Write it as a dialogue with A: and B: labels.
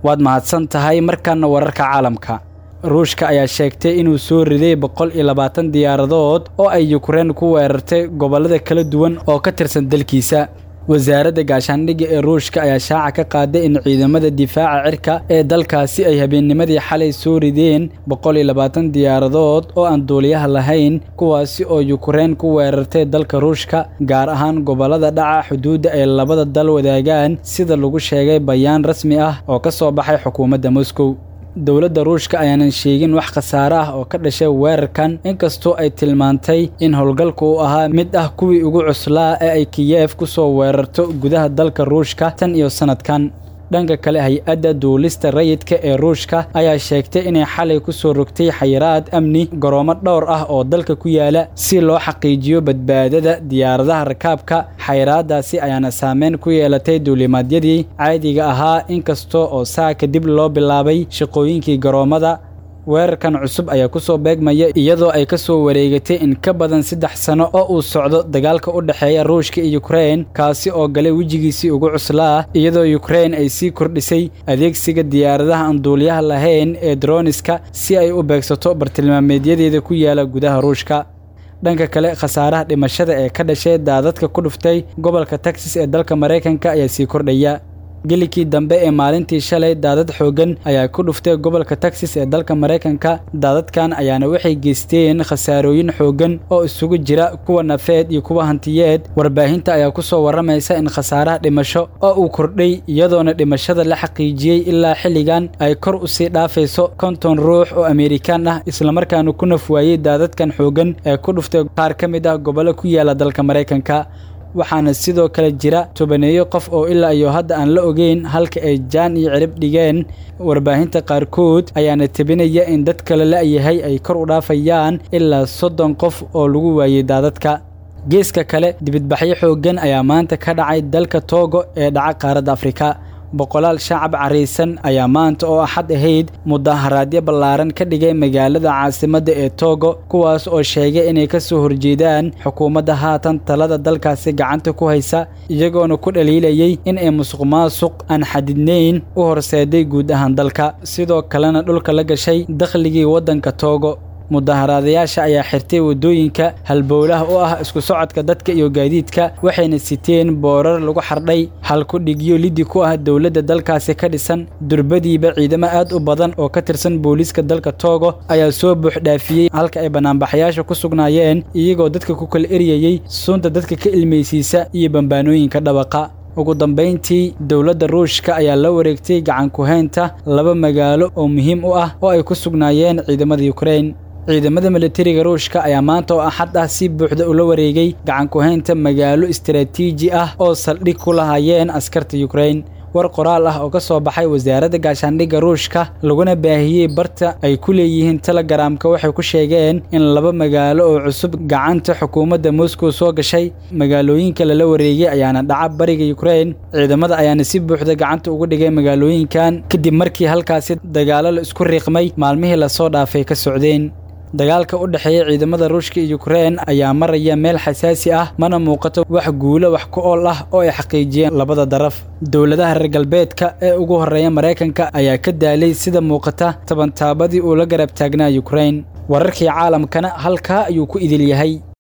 A: waad mahadsan tahay markaana wararka caalamka ruushka ayaa sheegtay inuu soo riday boqol iyo labaatan diyaaradood oo ay yukrain ku weerartay gobollada kala duwan oo ka tirsan dalkiisa wasaaradda gaashaandhigga ee ruushka ayaa shaaca ka qaaday in ciidamada difaaca cirka ee dalkaasi ay habeennimadii xalay soo rideen boqol iyo labaatan diyaaradood oo aan duuliyaha lahayn kuwaasi oo yukrain ku weerartay dalka ruushka gaar ahaan gobollada dhaca xuduudda ay labada dal wadaagaan sida lagu sheegay bayaan rasmi ah oo ka soo baxay xukuumadda moscow dowladda ruushka ayaanan sheegin wax khasaare ah oo ka dhashay weerarkan inkastoo ay tilmaantay in howlgalku uu ahaa mid ah kuwii ugu cuslaa ee ay kiyef ku soo weerarto gudaha dalka ruushka tan iyo sannadkan dhanka kale hay-adda duulista rayidka ee ruushka ayaa sheegtay inay xalay ku soo rogtay xayiraad amni garoomo dhowr ah oo dalka ku yaala si loo xaqiijiyo badbaadada diyaaradaha rakaabka xayiraadaasi ayaana saameyn ku yeelatay duulimaadyadii caadiga ahaa inkasta oo saa kadib loo bilaabay shaqooyinkii garoomada weerarkan cusub ayaa ku soo beegmaya iyadoo ay ka soo wareegatay in ka badan saddex sano oo uu socdo dagaalka u dhexeeya ruushka iyo yukrain kaasi oo galay wejigiisii ugu cuslaa iyadoo yukrain ay sii kordhisay adeegsiga diyaaradaha aan duuliyaha lahayn ee droniska si ay u beegsato bartilmaameedyadeeda ku yaala gudaha ruushka dhanka kale khasaaraha dhimashada ee ka dhashay daadadka ku dhuftay gobolka texas ee dalka maraykanka ayaa sii kordhaya gelikii dambe ee maalintii shalay daadad xooggan ayaa ku dhuftay gobolka texas ee dalka maraykanka daadadkan ayaana waxay geysteen khasaarooyin xooggan oo isugu jira kuwa nafeed iyo kuwa hantiyeed warbaahinta ayaa ku soo warramaysa in khasaaraha dhimasho oo uu kordhay iyadoona dhimashada la xaqiijiyey ilaa xilligan ay kor u sii dhaafayso konton ruux oo ameerikaan ah islamarkaana ku naf waayey daadadkan xooggan ee ku dhuftay qaar ka mid ah gobollo ku yaala dalka maraykanka waxaana sidoo kale jira tobaneeyo qof oo ilaa iyo hadda aan la ogeyn halka ay jaan iyo cirib dhigeen warbaahinta qaarkood ayaana tebinaya in dad kale la'yahay ay kor u dhaafayaan ilaa soddon qof oo lagu waayey daadadka geeska kale dibidbaxyo xooggan ayaa maanta ka dhacay dalka toogo ee dhaca qaaradda afrika boqolaal shacab caraysan ayaa maanta oo axad ahayd mudaharaadyo ballaaran ka dhigay magaalada caasimadda ee toogo kuwaas oo sheegay inay ka soo horjeedaan xukuumadda haatan talada dalkaasi gacanta ku haysa iyagoona ku dhaliilayay in ay musuq maasuq aan xadidnayn u horseeday guud ahaan dalka sidoo kalena dhulka la gashay dakhligii waddanka toogo mudaharaadayaasha ayaa xirtay waddooyinka halbowlaha u ah isku socodka dadka iyo gaadiidka waxayna siteen boorar lagu xardhay halku dhigyo liddi ku ah dowladda dalkaasi ka dhisan durbadiiba ciidamo aad u badan oo ka tirsan booliiska dalka toogo ayaa soo buuxdhaafiyey halka ay bannaanbaxayaasha ku sugnaayeen iyagoo dadka ku kala eryayey sunta dadka ka ilmaysiisa iyo bambaanooyinka dhabaqa ugu dambayntii dowladda ruushka ayaa la wareegtay gacan ku-haynta laba magaalo oo muhiim u ah oo ay ku sugnaayeen ciidamada yukrain ciidamada militariga ruushka ayaa maanta oo axad ah si buuxda ula wareegay gacan ku-haynta magaalo istaraatiiji ah oo saldhig ku lahaayeen askarta yukrain war qoraal ah oo ka soo baxay wasaaradda gaashaandhigga ruushka laguna baahiyey barta ay ku leeyihiin telegaraamka waxay ku sheegeen in laba magaalo oo cusub gacanta xukuumadda moscow soo gashay magaalooyinka lala wareegay ayaana dhaca bariga yukrain ciidamada ayaana si buuxda gacanta ugu dhigay magaalooyinkan kadib markii halkaasi dagaalo la isku riiqmay maalmihii lasoo dhaafay ka socdeen dagaalka u dhexeeya ciidamada ruushka iyo yukrain ayaa maraya meel xasaasi ah mana muuqato wax guulo wax ku ool ah oo ay xaqiijiyeen labada daraf dowladaha reer galbeedka ee ugu horreeya maraykanka ayaa ka daalay sida muuqata tabantaabadii uu la garab taagnaa yukrain wararkii caalamkana halkaa ayuu ku idil yahay